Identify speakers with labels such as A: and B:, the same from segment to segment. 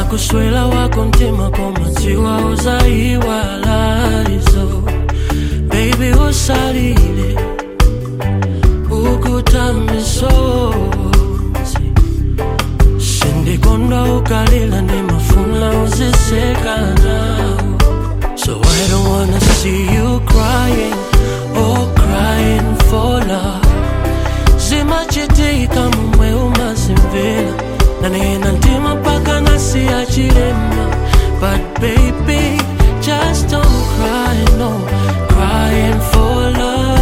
A: kuswela wako mtima komadziwa uzaiwalaizo baby usalile ukutambisozi sindikondwa ukalila ndimafuna uziseka nawo So I don't wanna see you crying or crying for love zimachitika mumwe umazimvela nanena ntima mpaka nasiyachilema but baby just don't cry no crying for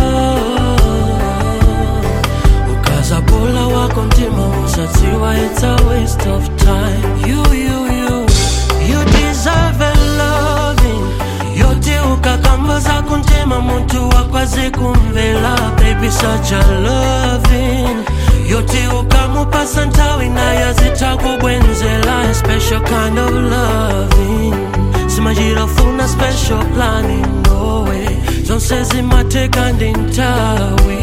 A: love ukazabula wako mtima usadziwa it's a waste of time you you you you deserve a loving yote ukakambaza kuntema muntu wakwaze kumvela baby such a loving yote ukamupasa ntawi naye zitakubwenzela a special kind of loving simajirafuna special planning no way zonse zimateka ndi ntawi